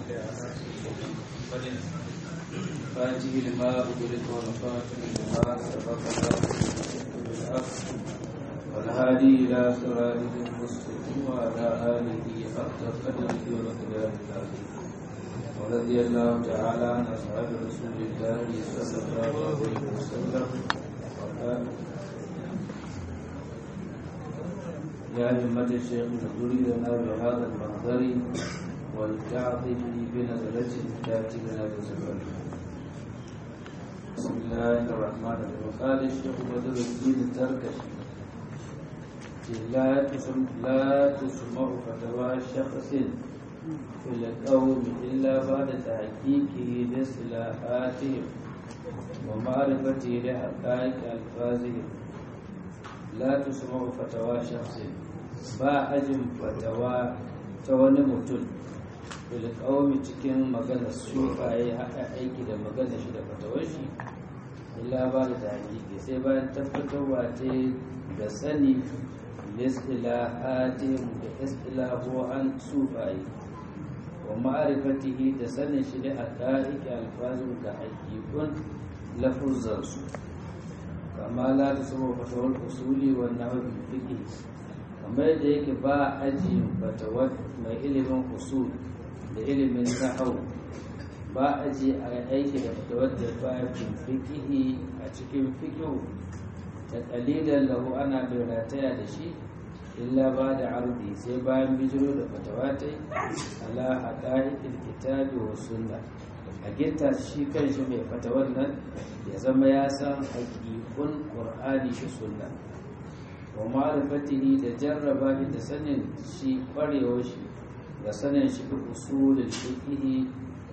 فاته لما أغلق والخاتم لما سبق بالحق والهادي إلى صراط المستقيم وعلى آله حق قدره ومقداره العظيم ورضي الله تعالى عن أصحاب رسول الله صلى الله عليه وسلم وقال يا همة الشيخ نزل لنا بهذا المحضر والتعظم بنزلة تأتي لنا بسبب بسم الله الرحمن الرحيم قال الشيخ بدر الدين التركش لا تسمع لا تسمع فتوى شخص في القوم إلا بعد تحقيقه لاصطلاحاتهم ومعرفته لحقائق ألفاظهم لا تسمع فتوى شخص ba ajin fatawa ta wani mutum bilkawami cikin magana sufaye haka aiki da magana shi da fatawar shi illa ba da hakiki sai bayan tabbatarwa ta da sani listilahatihim da istilahohan sufaye wa ma'arifatihi da sanin shi da haƙa'iƙi alfazin da haƙiƙun lafuzansu kama la ta saba fatawar usuli wa nahwi fiqh kamar da yake ba aji fatawar mai ilimin usul da ilimin nahwu ba aji a aiki da fatawar da ba fiqh a cikin fiqh ta qalilan lahu ana bai rataya da shi illa ba da ardi sai bayan bijiro da fatawa ta ala haqa'iqil kitabi wa sunna a gitta shi kan shi mai fatawar nan ya zama ya san haƙiƙun ƙur'ani da sunna wa ma'rifatihi da jarraba shi da sanin shi ƙwarewar shi da sanin shi da usulul fiqh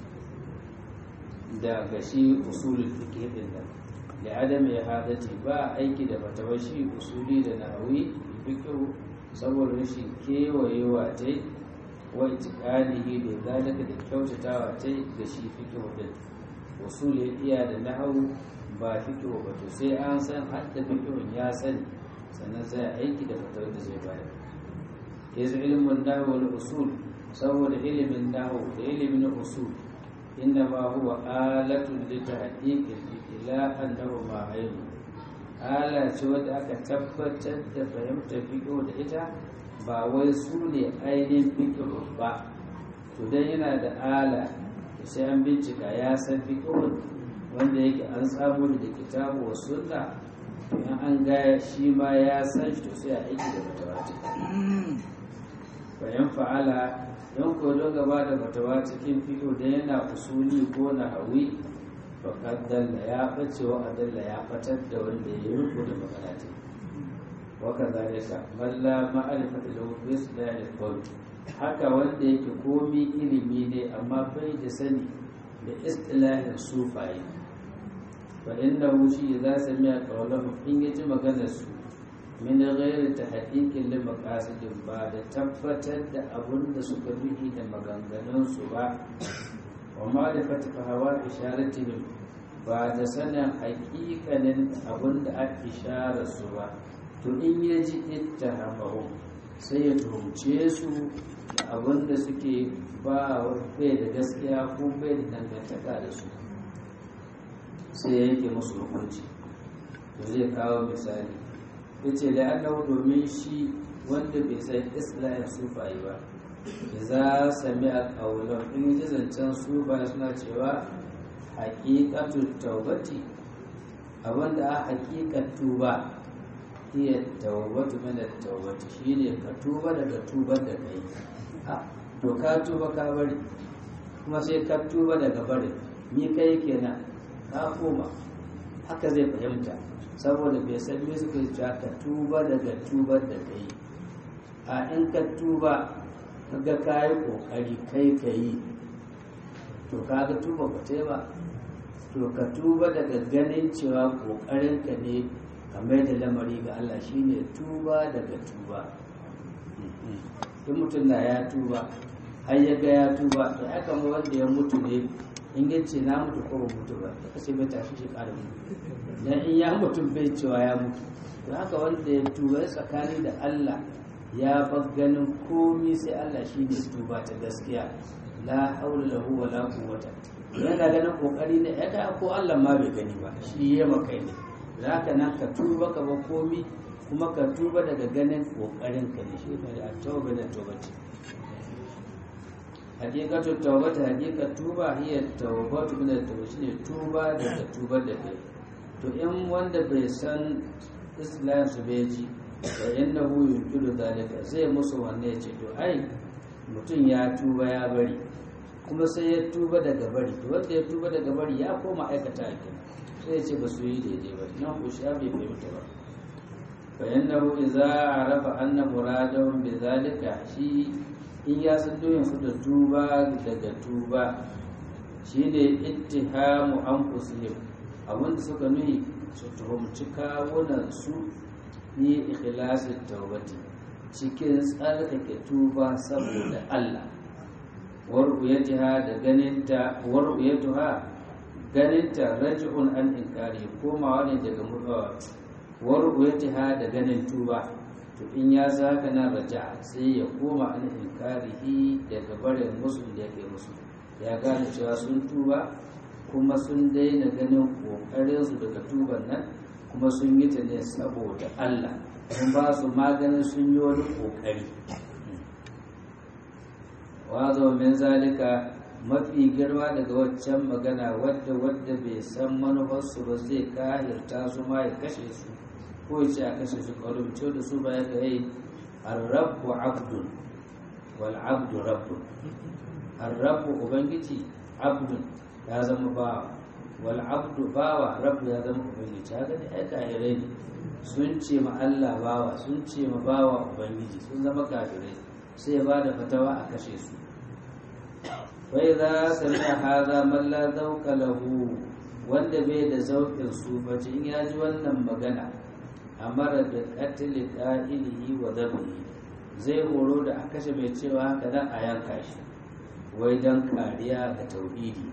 da ga shi usulul fiqh din nan da adam ya hadati ba aiki da fatawar shi usuli da nahawi fiqh saboda rashin kewayewa ta wa itiqadihi da zalika da kyautatawa ta ga shi fiqh din usul ya iya da nahawu ba fiqh ba to sai an san hadda fiqh ya sani sannan sai aiki da fatawar da zai bayar yanzu ilimin nahwu wal usul saboda ilimin nahwu da ilimin usul inna ma huwa alatun li tahqiqil ila annahu ma ilmu ala ce wadda aka tabbatar da fahimtar fiƙo da ita ba wai su ne ainihin fiƙo ba to dan yana da ala sai an bincika ya san fiƙo wanda yake an samu da kitabu wa sunna in an ga shi ma ya san shi to sai a aiki da fatawa bayan fa'ala don ko don gaba da fatawa cikin fiƙo da yana usuli ko na hawi faƙad dalla ya ɓace wa adalla ya fatar da wanda ya yi riko da magana ta waka zalika balla ma'arifata da wubis da ya haka wanda yake komi ilimi ne amma bai da sani da istilahin sufaye fa inda wushi za su miya kawalahu in ya ji maganar su min ghairi ta haƙiƙin li maqasidin ba da tabbatar da abun da suka bihi da maganganun su ba wa ma'rifati hawa isharatihim ba da sanin haƙiƙanin abin da aka ishara su ba to in ya ji ittahamahu sai ya tuhumce su da abin da suke ba bai da gaskiya ko bai da dangantaka da su sai ya yanke musu hukunci to zai kawo misali ya ce da annahu domin shi wanda bai san islahin sufaye ba za sami a ƙaunar in ji zancen su ba suna cewa haƙiƙatu taubati abinda a haƙiƙar tuba iya taubatu mana taubati shine ka tuba daga tubar da kai a to ka tuba ka bari kuma sai ka tuba daga bari ni kai kenan ka koma haka zai fahimta saboda bai san me suka yi ka tuba daga tubar da kai a in ka tuba kaga ka yi ƙoƙari kai ka yi to kaga tuba ba ta ba to ka tuba daga ganin cewa ƙoƙarinka ne ka mai da lamari ga Allah shine tuba daga tuba in mutum na ya tuba har ya ga ya tuba to ya kama wanda ya mutu ne in ya ce na mutu ko ba mutu ba ya kashe bai tashi shi ƙara mutu dan in ya mutu bai cewa ya mutu to haka wanda ya tuba ya tsakani da Allah ya bar ganin komi sai Allah shi ne tuba ta gaskiya la haula lahu wala quwwata yana ganin kokari ne ya ga ko Allah ma bai gani ba shi ya maka ne zaka nan ka tuba ka ba komi kuma ka tuba daga ganin kokarin ka ne shi ne at-tauba da tawbati hakikatu tawbata hakikat tuba hiya tawbatu min at-tawbah shine tuba daga tubar da kai to in wanda bai san islam su bai ji da yannahu yunkiru zalika zai musu wanne ya ce to ai mutum ya tuba ya bari kuma sai ya tuba daga bari to wanda ya tuba daga bari ya koma aikata a kina sai ya ce ba su yi daidai ba nan ku sha bai fahimta ba fa yannahu idza arafa anna muradahum bi zalika shi in ya san doyin su da tuba daga tuba shine ittihamu anfusihim abinda suka nuhi su tuhumci kawunan su ni ikhlasin tawbati cikin tsarkake tuba saboda Allah war'uyatiha da ganinta war'uyatuha ganinta raj'un an inkari komawa ne daga mutawa war'uyatiha da ganin tuba to in ya zaka na raja sai ya koma an inkarihi daga barin musu da yake musu ya gane cewa sun tuba kuma sun daina ganin kokarinsu daga tuban nan kuma sun yi ta ne saboda Allah sun ba su maganin sun yi wani kokari wazo min zalika mafi girma daga waccan magana wadda wadda bai san manufarsu ba zai kahirta su ma ya kashe su ko ya ce a kashe su kwalumce da su ba ya ga yi arrabu abdun wal abdu rabbun arrabu ubangiji abdun ya zama bawa wal abdu bawa rabu ya zama ubangiji haka ne ai kafirai ne sun ce ma Allah bawa sun ce ma bawa ubangiji sun zama kafirai sai ya bada fatawa a kashe su wai za sami haza man la zauka lahu wanda bai da zaukin sufaci in ya ji wannan magana amara da qatl qa'ilihi wa dhabhi zai horo da a kashe mai cewa haka dan a yanka shi wai dan kariya ga tauhidi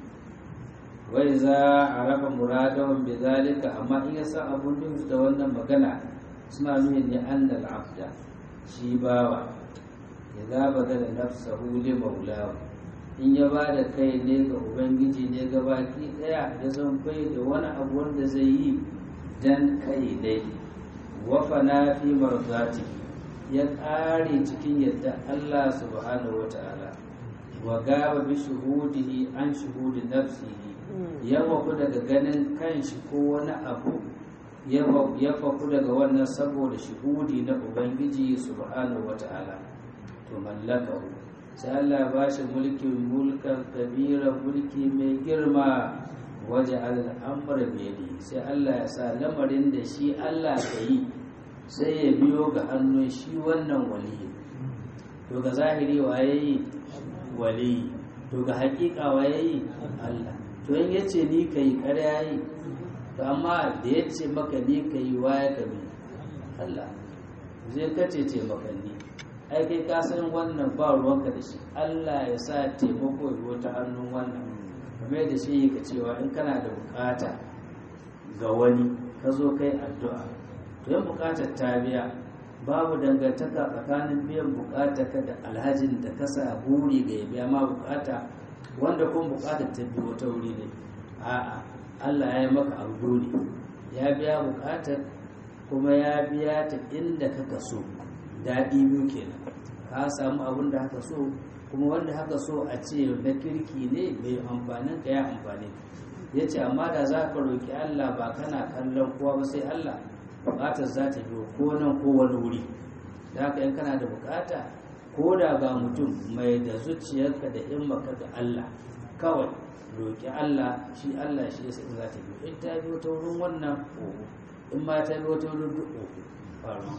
wai za a raba muradahun bi zalika amma in ya san abun da wannan magana suna nuna ne annal abda shi bawa idza badala nafsahu li maulahu in ya ba da kai ne ga ubangiji ne ga baki daya ya zan bai da wani abu wanda zai yi dan kai dai wafana fi marzati ya ƙare cikin yadda Allah subhanahu wata'ala wa gaba bi shuhudihi an shuhudi nafsihi ya faku daga ganin kanshi ko wani abu ya faku daga wannan saboda shuhudi na ubangiji subhanahu wata'ala to mallakahu sai Allah ba shi mulkin mulkan kabira mulki mai girma waje al'amura biyadi sai Allah ya sa lamarin da shi Allah ka yi sai ya biyo ga hannun shi wannan waliyi to ga zahiri waye yi waliyi to ga hakika waye yi Allah to in yace ni kai ƙarya yi to amma da yace maka ni kai waye ka bi Allah zai kace ce maka ni ai kai ka san wannan ba ruwanka da shi Allah ya sa taimako ya ta hannun wannan kamar da shi ka cewa in kana da bukata ga wani ka zo kai addu'a to yan bukatar ta biya babu dangantaka tsakanin biyan bukata ka da alhajin da ka sa buri ga ya biya ma bukata wanda kun bukatar ta biyo ta wuri ne a'a Allah ya yi maka abu ne ya biya bukatar kuma ya biya ta inda kaka so daɗi biyu kenan ka samu abin da haka so kuma wanda haka so a ce na kirki ne mai amfanin ka ya amfani ya ce amma da za ka roƙi Allah ba kana kallon kowa ba sai Allah buƙatar za ta biyo ko nan ko wani wuri da haka in kana da buƙata ko da ga mutum mai da zuciyarka da himmaka ga Allah kawai roƙi Allah shi Allah shi ya za ta biyo in ta biyo ta wurin wannan oho in ma ta biyo ta wurin duk oho faru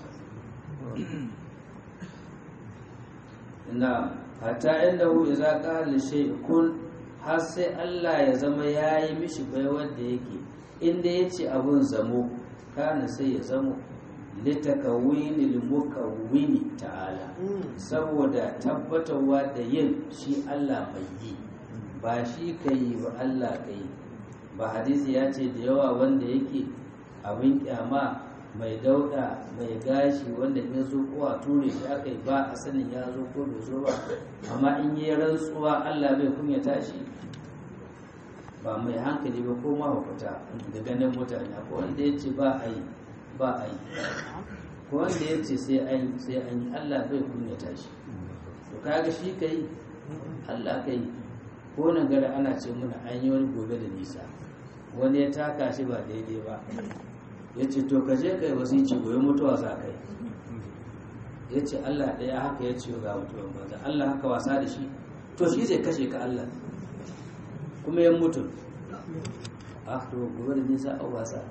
na hatta inda hu iza qala shay kun har sai Allah ya zama yayi mishi bai wanda yake inda yace abun zamo kana sai ya zamo litakawini limukawini ta'ala saboda tabbatarwa da yin shi Allah mai yi ba shi kai ba Allah kai ba hadisi ya ce da yawa wanda yake abin kyama mai dauda mai gashi wanda ya zo ko a ture shi aka yi ba a sanin ya zo ko bai zo ba amma in yi rantsuwa Allah bai kunya tashi ba mai hankali ba ko mahaukata da ganin mutane ko wanda ya ce ba a yi ba a yi ko wanda ya ce sai an sai an yi Allah bai kunya tashi to kaga shi kai Allah kai ko nan gara ana ce muna an yi wani gobe da nisa wani ya taka shi ba daidai ba ya ce to ka je kai wasu ci goyi mutuwa za kai ya ce Allah ɗaya haka ya ce ga mutuwan banza Allah haka wasa da shi to shi zai kashe ka Allah kuma ya mutu a to gobe da nisa a wasa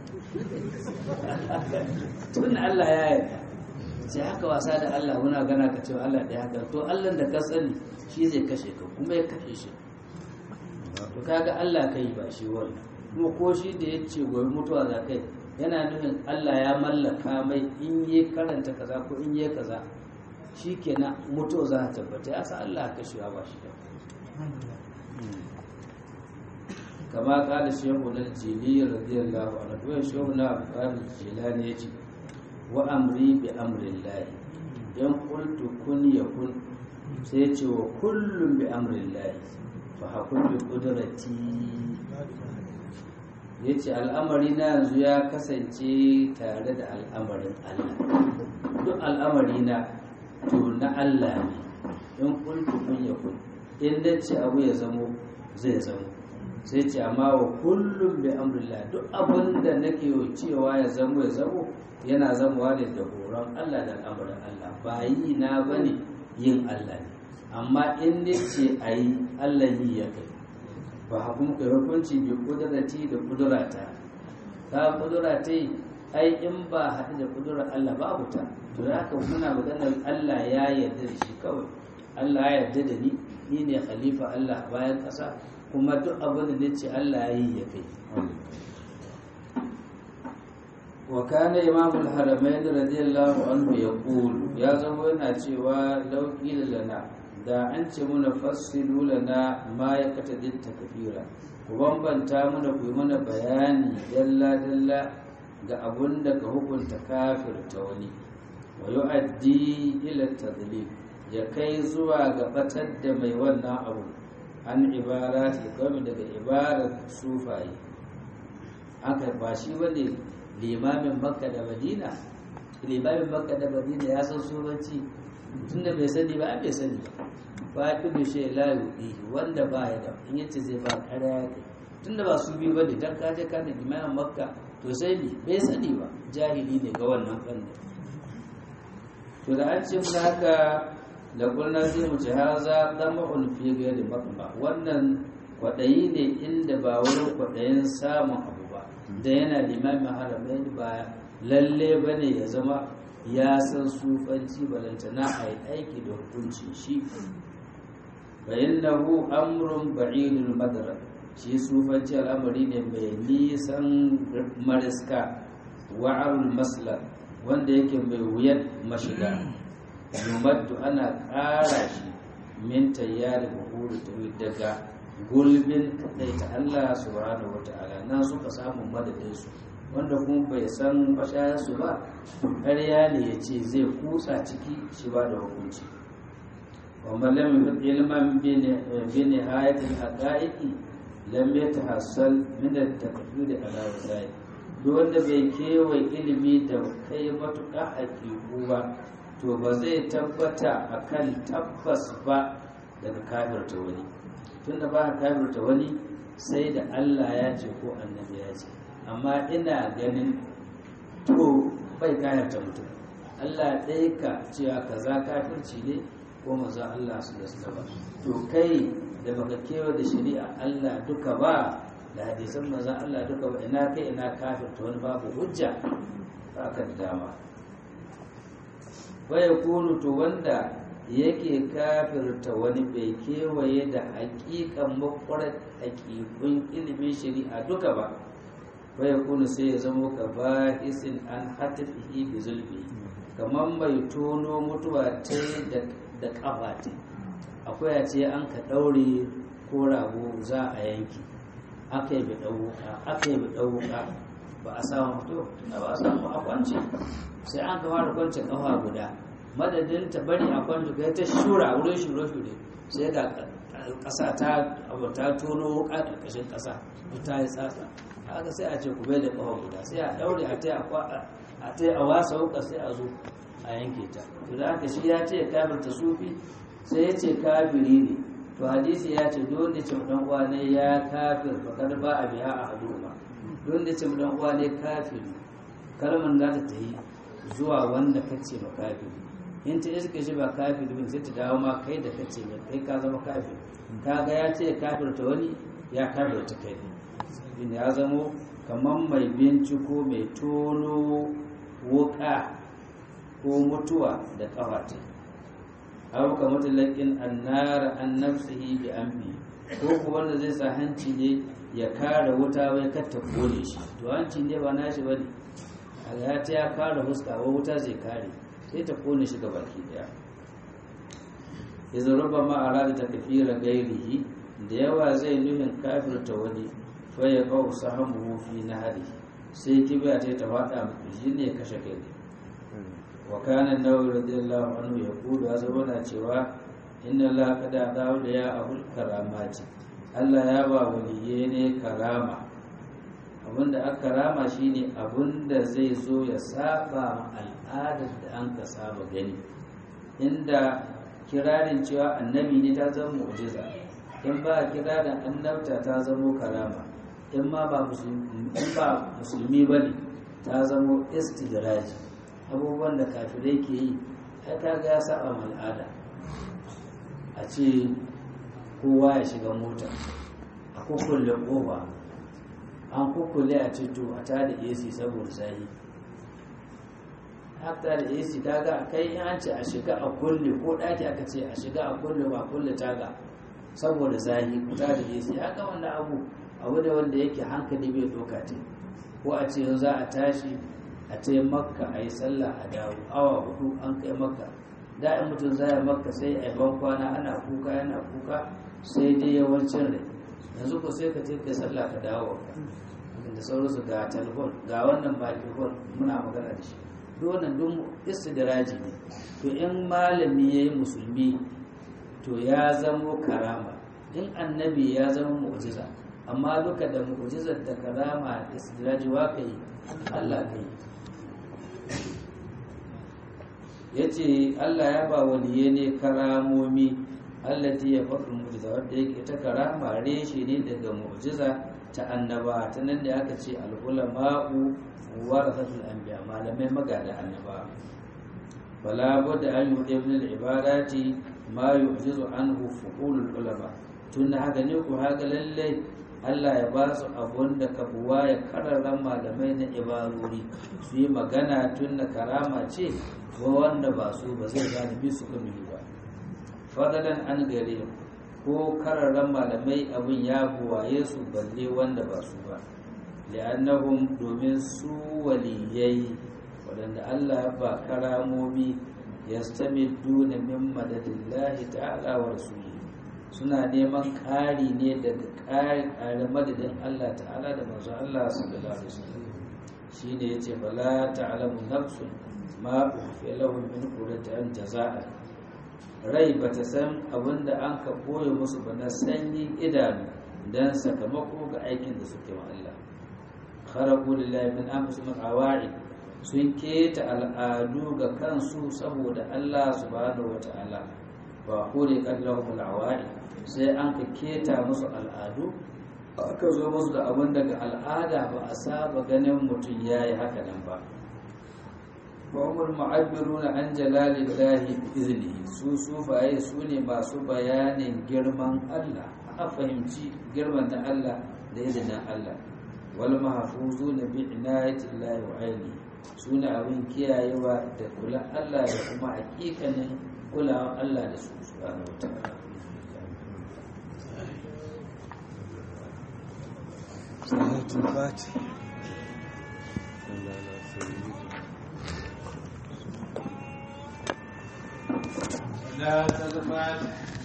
tun Allah ya yarda sai haka wasa da Allah muna gana ka cewa Allah ɗaya haka to Allah da ka sani shi zai kashe ka kuma ya kashe shi to kaga Allah kai ba shi wannan kuma ko shi da ya ce gobe mutuwa za kai yana nufin Allah ya mallaka mai in yi karanta kaza ko in yi kaza shi kenan mutuwa za ta tabbata ya sa Allah ka kashewa ba shi da kama kada shehu na jili radiyallahu anhu to shehu na abdul jilani yace wa amri bi amri llahi in qultu kun yakun sai ce wa kullum bi amri llahi fa hakun bi qudrati yace al'amari na yanzu ya kasance tare da al'amarin Allah duk al'amari na to na Allah ne in qultu kun yakun in dace abu ya zamo zai zamo sai ce amma wa kullum bi amrillah duk abin da nake cewa ya zamo ya zamo yana zamowa ne da horon Allah da al'amuran Allah ba yi na bane yin Allah ne amma in ne ce a yi Allah yi ya kai ba hakun kai hukunci bi kudurati da kudurata ta kudurata ai in ba haɗu da kudurar Allah babu ta to da haka muna maganar Allah ya yarda da shi kawai Allah ya yarda da ni ni ne khalifa Allah bayan ƙasa kuma duk abin da nace Allah ya yi ya kai wa kana imam al-haramain radiyallahu anhu yaqulu ya zama yana cewa law qila lana da an ce muna fassilu lana ma ya katadin takfira ku bambanta muna ku yi mana bayani dalla dalla ga abun da ka hukunta kafirta wani wa yu'addi ila tadlil ya kai zuwa ga batar da mai wannan abu an ibara ta kawai daga ibarar sufaye aka ba shi bane limamin makka da madina limamin makka da madina ya san sufanci tunda bai sani ba bai sani ba fa'idu shi la yudi wanda ba ya da in yace zai ba kare ya kai tunda ba su biyu bane dan kaje ka da limamin makka to sai ni bai sani ba jahili ne ga wannan fannin to da an ce mun haka da kulna zai mu ci haza dama'un fi ghairi maqba wannan kwadayi ne inda ba wurin kwadayin samun abu ba da yana limamin haramain ba lalle bane ya zama ya san sufanci balantana a yi aiki da hukuncin shi bayannahu amrun ba'idul madara shi sufanci al'amari ne mai nisan mariska wa'arul masla wanda yake mai wuyan mashiga yumaddu ana ƙara shi min tayyari buhuru ta daga gulbin kadai ta Allah subhanahu wata'ala nan suka samu madadin su wanda kuma bai san bashayarsu ba ƙarya ne ya ce zai kutsa ciki shi ba da hukunci wanda lam ilman bi nihayatil haqa'iqi lam yatahassal min at-taqdir ala wasai duk wanda bai kewaye ilimi da kai matuƙa haƙiƙu ba to ba zai tabbata akan tabbas ba daga kafirta wani tunda ba kafirta wani sai da Allah ya ce ko annabi ya ce amma ina ganin to bai kayarta mutum Allah ɗaya ka cewa kaza kafirci ne ko maza Allah su da su ba to kai da baka kewa da shari'a Allah duka ba da hadisan maza Allah duka ba ina kai ina kafirta wani babu hujja ba ka da dama waya kunu to wanda yake kafirta wani bai kewaye da haƙiƙan makwarar haƙiƙun ilimin shari'a duka ba waya kuna sai ya zama ka ba isin an hatafihi bi zulmi kamar mai tono mutuwa ta da kafa ta akwai a ce an ka ɗaure ko rago za a yanki aka yi bi ɗauka aka yi bi ɗauka ba a samu to tunda ba a samu a kwance sai an kama da kwance kafa guda madadin ta bari a kwance kai ta shura wurin shure shure sai ga ƙasa ta abu ta tono wuka ƙarƙashin ƙasa ta yi tsatsa haka sai a ce ku bai da kafa guda sai a daure a ta a ta a wasa wuka sai a zo a yanke ta to da haka shi ya ce kafirta sufi sai ya ce kafiri ne to hadisi ya ce dole ce dan uwa ne ya kafir fakar ba a biya a hadu ba dole ce dan uwa ne kafiri kalmar za ta tayi zuwa wanda kace ba kafiri in ta iska shi ba kafiri bin sai ta dawo ma kai da kace mai kai ka zama kafiri kaga ya ce kafirta wani ya kafirta kai ne ya zamo kamar mai binciko mai tono wuka ko mutuwa da kafata aw ka mutalakin annara an nafsihi bi amfi ko ko wanda zai sa hanci ne ya kare wuta wai kar ta kone shi to hanci ne ba nashi bane Allah ta ya kare fuska wa wuta zai kare sai ta kone shi ga baki daya idan rubba ma arada ta kafira gairihi da yawa zai nuhin kafirta wani fa ya qaw sahamu fi nahari sai kibiya ta ta fada shi ne kashe kai wa kana nawawi radiyallahu anhu ya kudu azabana cewa inna la kada dawo da ya abul karamati Allah ya ba waliye ne karama abinda aka karama shine abinda zai zo ya saba ma al'adar da an ka saba gani inda kirarin cewa annabi ne ta zama mu'jiza in ba kirarin annabta ta zama karama in ma ba musulmi ba ne ta zama istidraji abubuwan da kafirai ke yi ta kaga ya saba al'ada a ce kowa ya shiga mota a kukkulle kofa an kukkulle a cito a ta da ac saboda zahi hafta da ac kaga kai in an ce a shiga a kulle ko ɗaki aka ce a shiga a kulle ba kulle taga saboda zahi ku ta da ac haka wanda abu abu da wanda yake hankali bai doka ce ko a ce za a tashi a ce makka a yi sallah a dawo awa hudu an kai makka da in mutum zaya makka sai a ban kwana ana kuka yana kuka sai dai yawancin rai yanzu ko sai ka ce kai sallah ka dawo ka da sauransu ga telefon ga wannan microphone muna magana da shi duk wannan duk istidraji ne to in malami yayi musulmi to ya zamo karama in annabi ya zama mu'jiza amma duka da mu'jizar da karama istidraji wa kai Allah kai ya ce Allah ya ba waliye ne karamomi allati ya faɗin mu'jiza wadda yake ta karama reshe ne daga mu'jiza ta annaba ta nan da aka ce al'ulama'u warasatul anbiya malamai magada annaba fala budda an yuɗe min al-ibadati ma yu'jizu anhu fuqulul ulama tun haka ne ku haka lalle Allah ya ba su abun da kabuwa ya kararran malamai na ibaruri su yi magana tun da karama ce ko wanda ba su ba zai gane bi su kuma ba fadalan an gare ko kararran malamai abin ya buwaye su balle wanda ba su ba li'annahum domin su waliyai waɗanda Allah ya ba karamomi yastamiduna min madadillahi ta'ala wa rasuli suna neman ƙari ne daga ƙari madadin Allah ta'ala da manzo Allah sallallahu alaihi wasallam shine yace bala ta'lamu nafsun ma ukhfiya lahum min qurrati an jazaa rai bata san abinda an ka koyo musu ba na sanyin idanu dan sakamako ga aikin da suke wa Allah kharaqu lillahi min anfusihim awa'id sun keta al'adu ga kansu saboda Allah subhanahu wata'ala ba kore kallahum al'awa'id sai an ka keta musu al'adu aka zo musu da abin daga al'ada ba a saba ganin mutum yayi haka nan ba وهم المعبرون عن جلال الله بإذنه su sufaye su ne masu bayanin girman Allah a fahimci girman da Allah da izinin Allah wal mahfuzuna bi inayatillahi wa aini su ne abin kiyayewa da kula Allah da kuma hakikanin kulawa Allah da su subhanahu wataala salatul fatih لا تزال